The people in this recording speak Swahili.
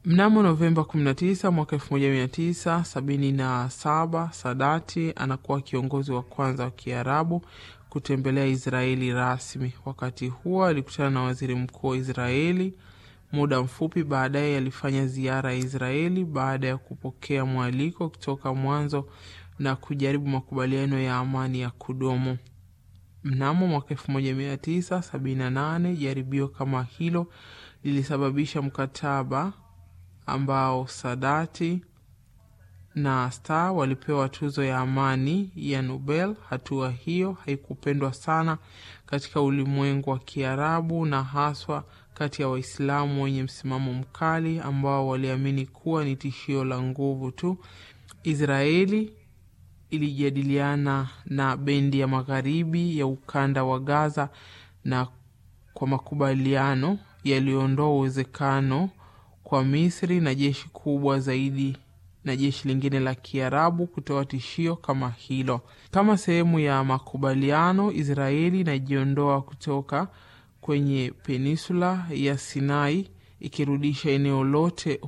Mnamo Novemba 19 mwaka 1977 Sadati anakuwa kiongozi wa kwanza wa Kiarabu kutembelea Israeli rasmi. Wakati huo alikutana na waziri mkuu wa Israeli. Muda mfupi baadaye alifanya ziara ya Israeli baada ya kupokea mwaliko kutoka mwanzo na kujaribu makubaliano ya amani ya kudumu. Mnamo mwaka 1978 jaribio kama hilo lilisababisha mkataba ambao Sadati na Star walipewa tuzo ya amani ya Nobel. Hatua hiyo haikupendwa sana katika ulimwengu wa Kiarabu na haswa kati ya Waislamu wenye msimamo mkali ambao waliamini kuwa ni tishio la nguvu tu. Israeli ilijadiliana na bendi ya magharibi ya ukanda wa Gaza na kwa makubaliano yaliyoondoa uwezekano kwa Misri na jeshi kubwa zaidi na jeshi lingine la Kiarabu kutoa tishio kama hilo. Kama sehemu ya makubaliano, Israeli inajiondoa kutoka kwenye peninsula ya Sinai ikirudisha eneo lote